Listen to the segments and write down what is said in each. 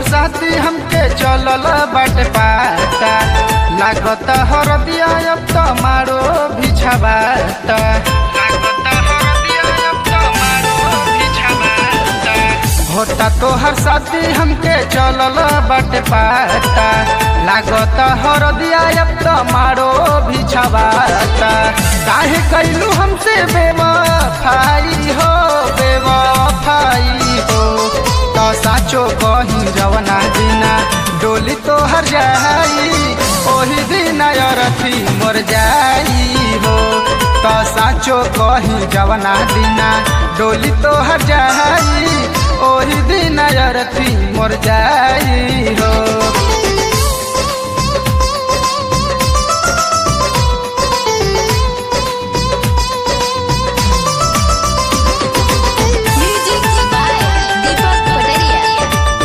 साथी हमके चलल बाटे पाता लागत हरदिया अब त मारो बिछाबाता लागत हरदिया अब त मारो बिछाबाता होता तोहर साथी हमके चलल बाटे पाता लागत हरदिया अब त मारो बिछाबाता काहे कैलू हमसे बेवफाई हो बेवफाई हो तो साचो कही जवना दिना डोली तोहर जाई ओही दिन अरथी मोर जाई हो तो साचो कही जवना दिना डोली तोहर जाई ओही दिन अरथी मोर जाई हो Music by Deepak Pataria.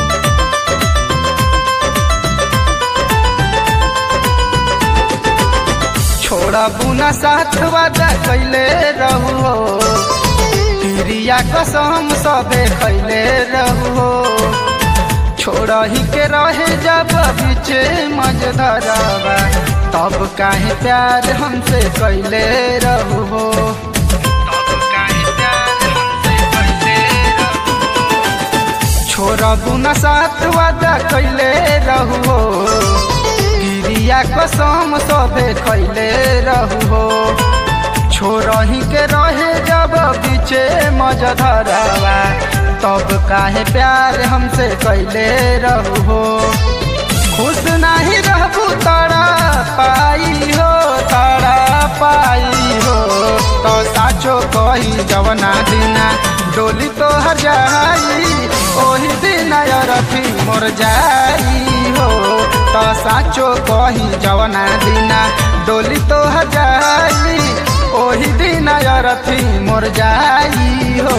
छोड़ा बुना साथ वादा कैले रहू हो तिरिया कसम सबे कैले रहू हो छोड़ा ही के रहे जब बीचे मजधरवा तब काहे प्यार हमसे कैले रहू हो तब काहे प्यार हमसे कैले रहू हो। छोरा बुना साथ वादा कैले रहू हो गिरिया कसम सबे कैले रहू हो छोरही के रहे जब बीचे मजधरवा तब काहे प्यार हमसे कैले रहू हो खुश नहीं रहबू तारा पाई हो तारा पाई हो तो साचो कही जवना दिना डोली तो हर जाई ओही दिन रथी मोर जाई हो तो साचो कही जवना दिना डोली तो हर जाई ओही दिन रथी मोर जाई हो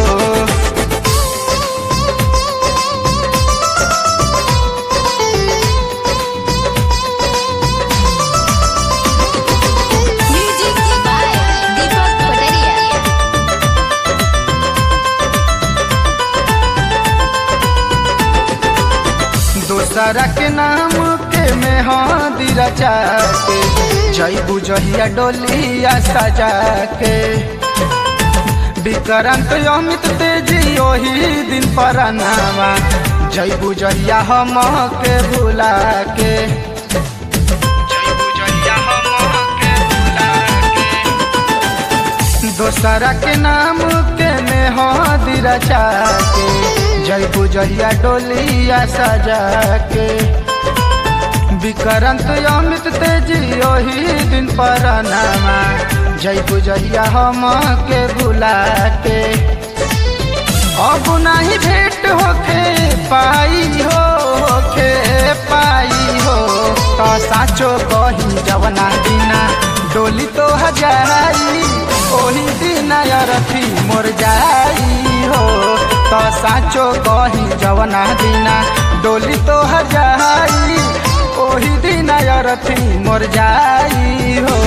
Music by Deepak Pataria. दोसरा के नाम के में हादी रचा के जई बुझिया डोलिया सजा के विक्रांत अमित तेजी ओही दिन पर नामा जई बुझिया हम के भुला के जई बुझिया हम के भुला के दोसरा के नाम के में हादी रचा के जय बुझिया डोलिया सजा के विक्रांत अमित तेजी ओही दिन पर नामा जय बुझिया हम के भुला के अब नहीं भेंट होखे पाई हो होखे पाई हो तो साचो कही जवना दिना डोली तो हजाई ओही दिन रथी मोर जाई हो तो साचो कही जवना दिना डोली तो हजाई ओही दिन रथी मोर जाई हो